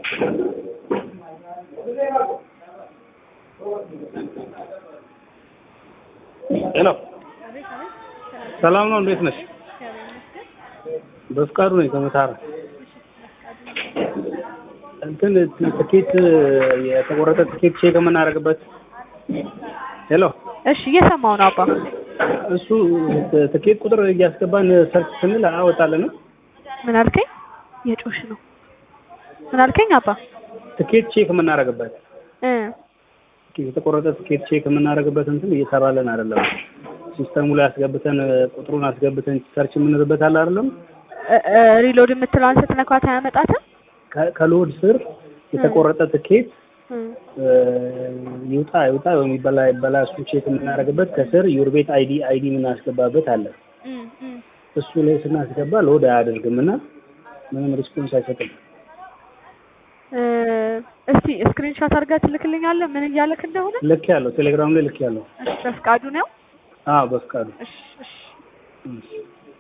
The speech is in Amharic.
ሄሎ ሰላም ነው? እንዴት ነሽ? በፍቃዱ ነኝ ከመታረ እንትን ትኬት የተቆረጠ ትኬት ቼክ የምናደርግበት ሄሎ እሺ እየሰማው ነው አባ። እሱ ትኬት ቁጥር እያስገባን ሰርች ስንል አወጣልንም። ምን አልከኝ? የጮሽ ነው። ምን አልከኝ አባ? ትኬት ቼክ የምናደርግበት እ የተቆረጠ ትኬት ቼክ የምናደርግበት እንትን እየሰራልን አይደለም። ሲስተሙ ላይ አስገብተን ቁጥሩን አስገብተን ሰርች የምንልበት አለ አይደለም። እ- እ ሪሎድ የምትለዋን ስትነኳት አያመጣትም? ከ- ከሎድ ስር የተቆረጠ ትኬት እ እ፣ ይውጣ ይውጣ የሚበላ ይበላ እሱ ቼክ የምናደርግበት ከስር ዩር ቤት አይዲ አይዲ የምናስገባበት አለ። እ እ እሱ ላይ ስናስገባ ሎድ አያደርግም እና ምንም ሪስፖንስ አይሰጥም። እ እስቲ ስክሪንሾት አድርገህ ትልክልኛለህ ምን እያለክ እንደሆነ? ልክ ያለው ቴሌግራም ላይ ልክ ያለው እሺ በፍቃዱ ነው። አዎ በፍቃዱ እሺ እሺ እሺ።